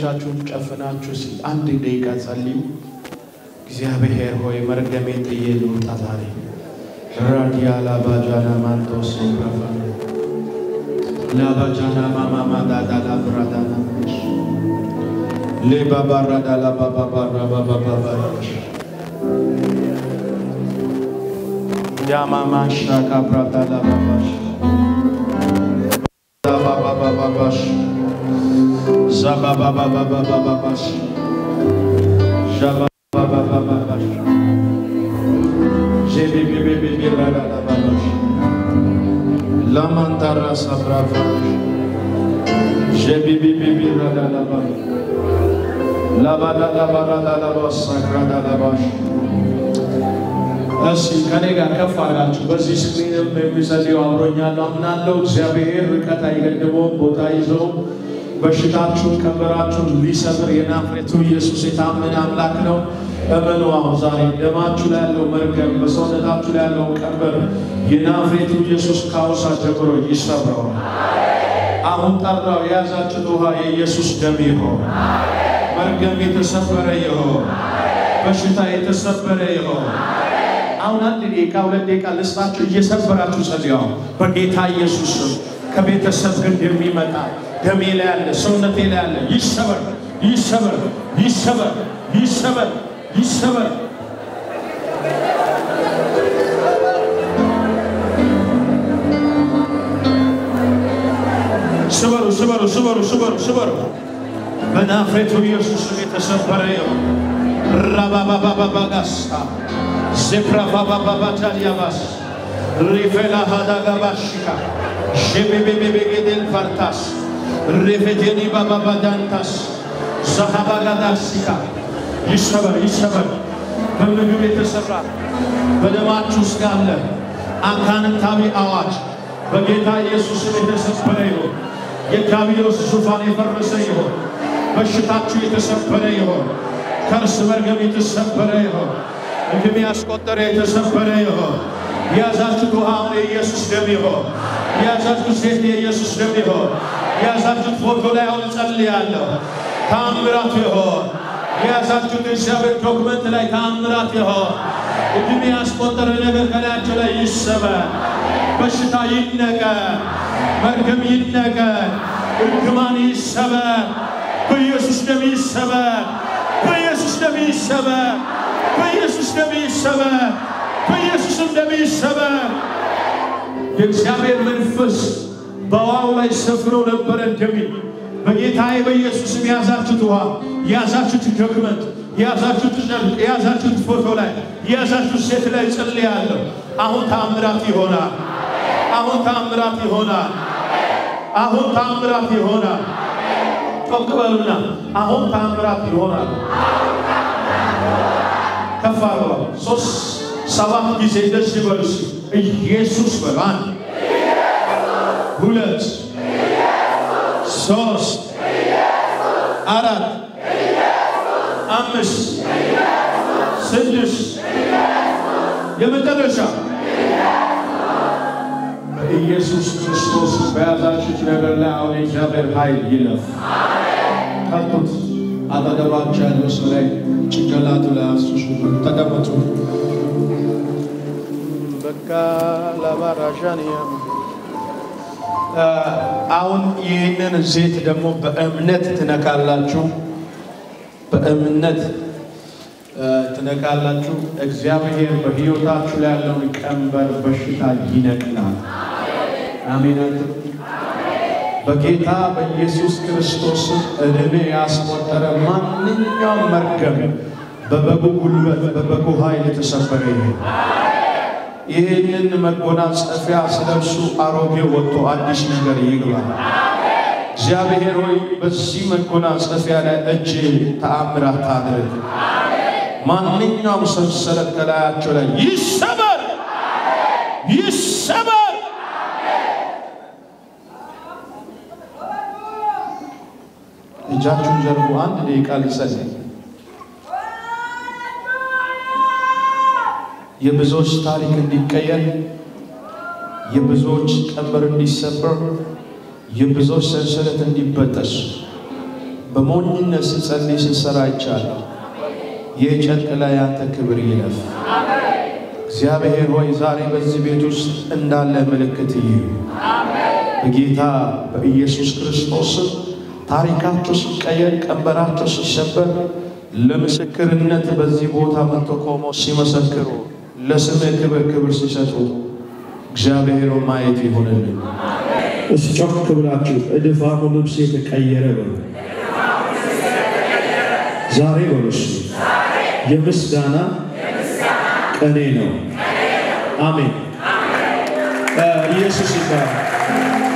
አይኖቻችሁን ጨፍናችሁ እስኪ አንድ ደቂቃ ጸልዩ። እግዚአብሔር ሆይ መርገሜ ጥዬ ልውጣ ዛሬ ራዲያ ላባጃና ማንቶስ ብረፋ ላባጃና ማማማ ዳዳላ ብራዳና ሌባባራዳላ ባባባራ ባባባባሽ ዳማማሻ ካብራዳላ ባባሽ ባባባባባሽ ዛባባባባባባሽ ዣባባባባባሽ ዤቤቤቤቤቤራዳላባባሽ ላማንታራ ሳብራፋሽ ዤቤቤቤቤራዳላባሽ ላባዳላባራዳላባስ ሳክራዳላባሽ እሺ ከኔ ጋር ከፍ አድርጋችሁ በዚህ ስክሪንም የሚጸልዩ አብሮኛለሁ አምናለሁ። እግዚአብሔር ርቀት አይገድበውም፣ ቦታ ይዘውም በሽታችሁን ቀንበራችሁን ሊሰብር የናፍሬቱ ኢየሱስ የታመነ አምላክ ነው። እመኑ። አሁን ዛሬ ደማችሁ ላይ ያለው መርገም፣ በሰውነታችሁ ላይ ያለው ቀንበር የናፍሬቱ ኢየሱስ ካውሳ ጀምሮ ይሰብረዋል። አሁን ጠራው። የያዛችሁት ውሃ የኢየሱስ ደም ይሆን። መርገም የተሰበረ ይሆን። በሽታ የተሰበረ ይሆን። አሁን አንድ ደቂቃ ሁለት ደቂቃ ልስጣችሁ፣ እየሰበራችሁ ጸልዩ። በጌታ ኢየሱስ ስም ከቤተሰብ ግን የሚመጣ ደሜ ላይ ያለ ሰውነቴ ላይ ያለ ይሰበር፣ ይሰበር፣ ይሰበር፣ ይሰበር፣ ይሰበር። ስበሩ፣ ስበሩ፣ ስበሩ፣ ስበሩ፣ ስበሩ። በናፍሬቱ ኢየሱስ ስም የተሰበረ ይሁን። ራባባባባጋሳ ዜፕራባባባታሊያባስ ሪፌላ ሃዳጋባሽካ ሼቤቤቤቤጌዴል ፋርታስ ሬፌቴኒ ባባባዳንታስ ዛሃባጋዳሲካ ይሰበር ይሰበር። በምግብ የተሰራ በደማችሁ ውስጥ ያለ አጋንንታዊ አዋጅ በጌታ ኢየሱስም የተሰበረ ይሆን። የዲያብሎስ ዙፋን የፈረሰ ይሆን። በሽታችሁ የተሰበረ ይሆን። ከርስ መርገም የተሰበረ ይሆን። እድሜ ያስቆጠረ የተሰበረ ይሆን። የያዛችሁት ውሃ አሁን የኢየሱስ ደም ይሆን። የያዛችሁት ሴት የኢየሱስ ደም ይሆን። የያዛችሁት ፎቶ ላይ አሁን ጸልያለሁ። ተአምራት ይሆን። የያዛችሁት እግዚአብሔር ዶክመንት ላይ ተአምራት ይሆን። እድሜ ያስቆጠረ ነገር ከላያቸው ላይ ይሰበር። በሽታ ይነቀል። መርገም ይነቀል። እርግማን ይሰበር። በኢየሱስ ደም ይሰበር። በኢየሱስ ደም ይሰበር። በኢየሱስ ደም ይሰበር። በኢየሱስም ደም ይሰበር። የእግዚአብሔር መንፈስ በውሃው ላይ ሰፍሮ ነበረ እንደሚል በጌታዬ በኢየሱስም የያዛችሁት ውሃ፣ የያዛችሁት ዶክመንት፣ የያዛችሁት ጨርቅ፣ የያዛችሁት ፎቶ ላይ የያዛችሁት ሴት ላይ ጸልያለሁ። አሁን ተአምራት ይሆናል። አሁን ተአምራት ይሆናል። አሁን ተአምራት ይሆናል። ጮክ በሉና አሁን ተአምራት ይሆናል። ከፍ አርባ ሶስት ሰባት ጊዜ እንደዚህ በሉ እስኪ ኢየሱስ በሉ። አንድ ሁለት ሶስት አራት አምስት ስድስት የመጨረሻ ኢየሱስ ክርስቶስ በያዛችሁት ነገር ላይ አሁን የእግዚአብሔር ኃይል ይለፍ። ቀጡት። አጠገባችሁ ያለው ሰው ላይ ጭንቅላቱ ላይ አፍስሱ። ተቀመጡ። በቃ ለባራዣንያ አሁን ይህንን ዘይት ደግሞ በእምነት ትነካላችሁ። በእምነት ትነካላችሁ። እግዚአብሔር በሕይወታችሁ ላይ ያለውን ቀንበር በሽታ ይነቅላል። አሜን። በጌታ በኢየሱስ ክርስቶስ ዕድሜ ያስቆጠረ ማንኛውም መርገም በበጉ ጉልበት በበጉ ኃይል የተሰበረ ይሁን። ይህንን መጎናጸፊያ ስለብሱ አሮጌ ወጥቶ አዲስ ነገር ይግባ። እግዚአብሔር ሆይ በዚህ መጎናጸፊያ ላይ እጅ ተአምራት ታድርግ። ማንኛውም ሰንሰለት ከላያቸው ላይ ይሰበር፣ ይሰበር። እጃችሁን ዘርጉ። አንድ ደቂቃ ሊጸልይ የብዙዎች ታሪክ እንዲቀየር፣ የብዙዎች ቀንበር እንዲሰበር፣ የብዙዎች ሰንሰለት እንዲበጠስ በሞኝነት ስጸልይ ስሰራ ይቻለሁ። ይህ ጨርቅ ላይ ያንተ ክብር ይለፍ። እግዚአብሔር ሆይ ዛሬ በዚህ ቤት ውስጥ እንዳለ ምልክት ይዩ። በጌታ በኢየሱስ ክርስቶስ ስም ታሪካቸው ሲቀየር፣ ቀንበራቸው ሲሰበር ለምስክርነት በዚህ ቦታ መጥቶ ቆሞ ሲመሰክሩ ለስምህ ክብር ክብር ሲሰጡ እግዚአብሔር ማየት ይሆንልን። እስቲ ጮክ ብላችሁ እድፋሙ ልብስ የተቀየረ በሉ ዛሬ በሉ እስቲ የምስጋና ቀኔ ነው። አሜን። ኢየሱስ ይባላል።